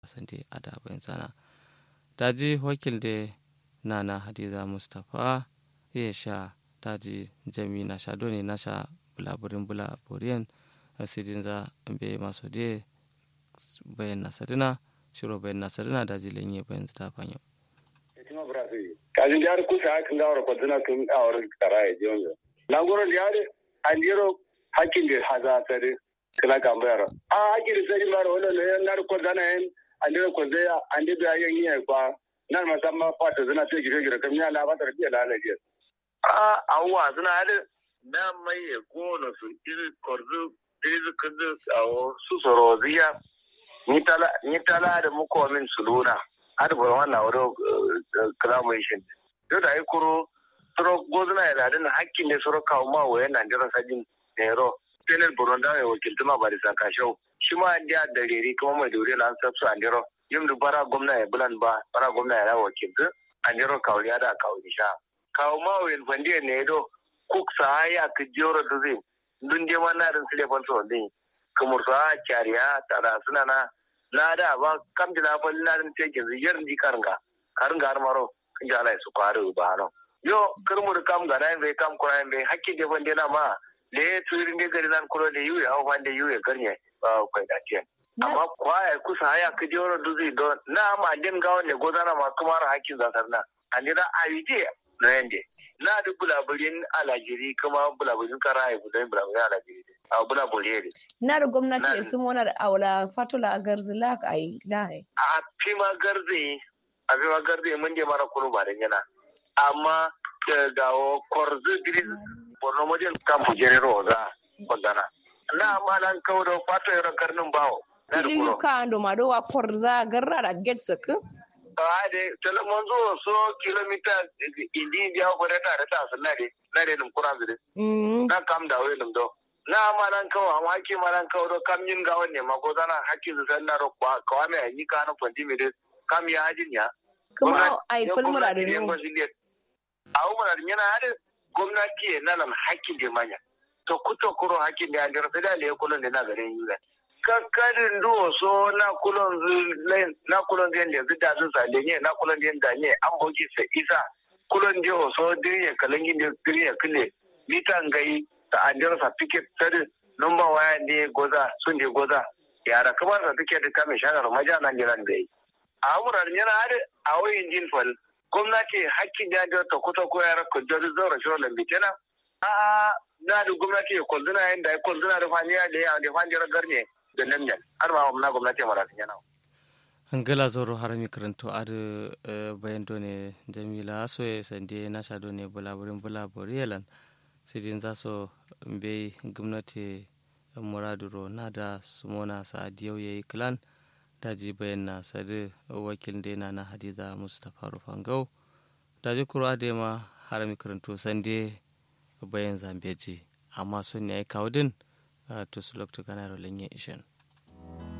sante ada bayan sana daji wakil de nana hadiza mustapha ya sha daji jami na sha doni na sha bulaburin bula boriyan asidin za be maso de bayan nasadina shiro bayan nasadina daji lenye bayan zita fanyo kaji jar kusa hakin gawar kwaduna kun awar karaye jiyon na gurin jar an jiro hakin da haza tare kila gambayar a hakin da sai mara wannan ne na ko dana yin an jiro ko zai an jiro ya yin yi kwa nan musamman fata zina sai gire gire kam ya la ba tarbiya la la jiya a awwa zina hada na mai ya gona su iri korzu iri kudu a su soro ziya ni tala ni tala da muko min suluna har ba wannan wado collaboration to da ai kuro soro gozuna ya da hakkin ne soro kawo ma wayan nan dira sajin nero tenel buronda ya wakilta ma bari saka shau shi ma an da da reri kuma mai dore lan sabsu an diro yim du bara gwamna ya bulan ba bara gwamna ya wakilta an diro kawo ya da kawo sha kawo ma wayan fande ne do kuk sa ya ka joro duzin dun je wannan rin sile fon so din kumur sa kyariya tara suna na lada ba kam da fa ladan te ke ziyar ni karanga karanga har maro kinja Allah su kwaru ba no yo kirmur kam ga nan bai kam kuran bai hakki de bande na ma le turin de gari nan kuro de yuye au bande yuye garne ba kai da ce amma kwaya kusa haya ka joro duzi do na ma den ga ne godana ma kuma har hakkin za sarna andira ayije na yande na da bulaburin alajiri kuma bulaburin kara ya budan bulaburin alajiri a bulabure ne na da gwamnati ya sun wani aula fatula garzila a yi lahi a fi ma garze a fi ma garze mun je mara kunu ba da yana amma da gawo korzu gris borno model kampu jerero za kwandana na amma nan kawo da fato yaran karnin bawo na da ili kuro ka ando ma do wa korza garra da get sakin a de tele manzo so kilomita indi biya ko da ta da ta sunna de na de num kuran de na kam da wai num do na ma nan kawo amma haki ma nan kawo do kam yin ga wanne ma ko zana haki su sanna ro kwa kwa me yi ka na fanti me de kam ya hajin ya kuma a yi fulmura da ne nu ba shi ne a umar da yana hada gwamnati ya nan hakkin da manya to kuto kuro hakkin da an jira sai da le kulun da na garin yuga kakkarin duwo so na kulon zu na kulon zai da zuda su sa lenye na kulon zai da ne an boki sa isa kulon je so diriye kalangin da diriye kile mitan gai ta an jira sa ticket sadi number waya ne goza sun je goza yara kamar sa ticket ka mai shagar maja nan jiran gai a amuran yana hada a wayin jin fal gwamnati hakkin da ya ta kuta ko yara ko jori zaura shi wannan bitena a na da gwamnati ya kwalzuna yanda ya kwalzuna da faniya da ya da faniyar garne da nan nan har ma na gwamnati mara sun yana angala zoro harami karanto adu bayan done jamila so ya sande na sha done bulaburin bulaburi yalan sidin za so be gwamnati muraduro na da sumona sa'adiyau ya yi clan daji bayan na sadu wakil dena na hadiza mustapha rufangau daji kuro adema harami karanto sande bayan zambeji amma sun ya yi kawo din to su lokta kanaro lenye ishen